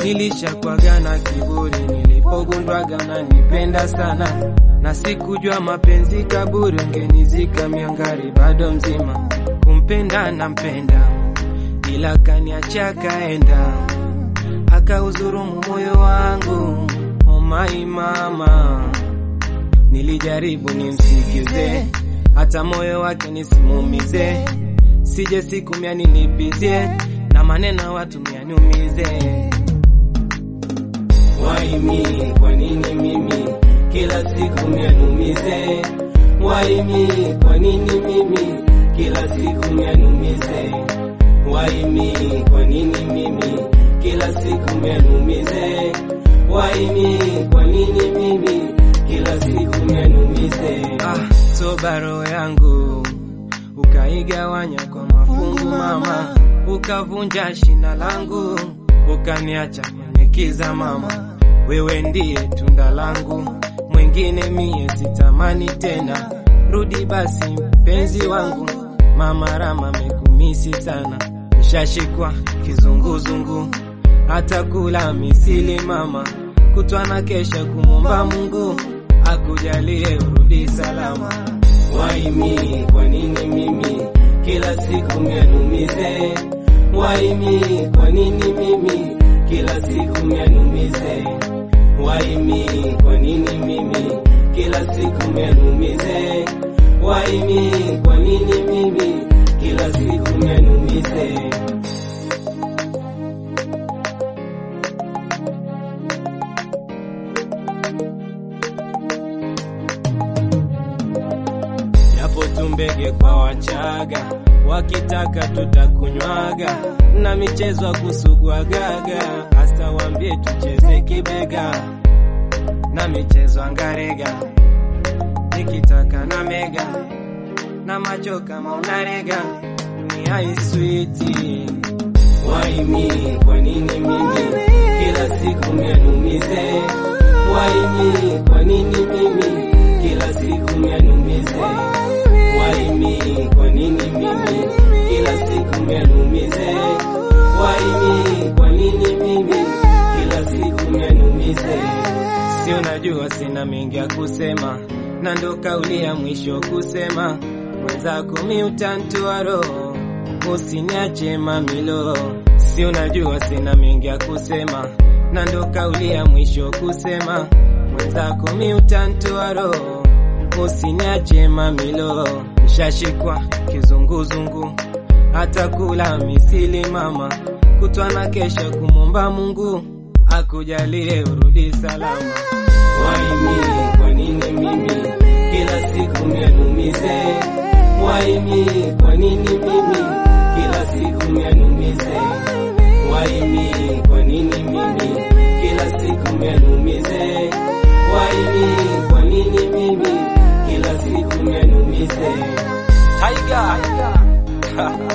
Nilishakwaga na kiburi nilipogundwaga unanipenda sana, na sikujua mapenzi kaburi, ungenizika miangari bado mzima. Kumpenda nampenda, ila kaniacha kaenda, akauzurumu moyo wangu. Oh my mama, nilijaribu nimsikize, hata moyo wake nisimumize, sije siku mia nilipizie na maneno watu mianiumize. Waimi, kwa nini mimi kila siku mianumize? Waimi, kwa nini mimi kila siku mianumize? Waimi, kwa nini mimi kila siku mianumize? Waimi, kwa nini mimi kila siku mianumize? Ah, toba roho yangu ukaigawanya kwa mafungu mama, ukavunja shina langu, ukaniacha kwenye kiza mama. Wewe ndiye tunda langu, mwingine mie sitamani tena. Rudi basi mpenzi wangu, mama Rama mekumisi sana, nishashikwa kizunguzungu, hata kula misili mama, kutwa na kesha kumwomba Mungu akujalie urudi salama. Waimi, kwa nini mimi kila siku mianumize? Waimi, kwa nini mimi kila siku mianumize? Waimi, kwa nini mimi kila siku mianumize? Waimi, kwa nini mimi kila siku mianumize? Japo tumbege kwa Wachaga, wakitaka tutakunywaga, na michezo ya kusugwagaga, hasa wambie tucheze kibega, na michezo angarega, nikitaka na mega, na macho kama unarega, ni aiswiti Waimi, kwa nini mimi kila siku mianumize? Waimi, kwa nini mimi kila siku mianumize? Waimi, kwa nini mimi kila siku mianumize? Waimi, kwa nini mimi kila siku mianumize? Si unajua sina mengi ya kusema, na ndo kauli ya mwisho kusema, mwenzako mi utantoa roho, usiniache mamilo. Si unajua sina mengi ya kusema, na ndo kauli ya mwisho kusema, mwenzako mi utantoa roho, usiniache mamilo. Nishashikwa kizunguzungu, hata kula misili mama, kutwa na kesha kumwomba Mungu akujalie urudi salama. Waimi, kwa nini mimi kila siku mianumize? Waimi, kwa nini mimi kila siku mianumize? Waimi, kwa nini mimi kila siku mianumize? Waimi, kwa nini mimi kila siku mianumize? Tiger.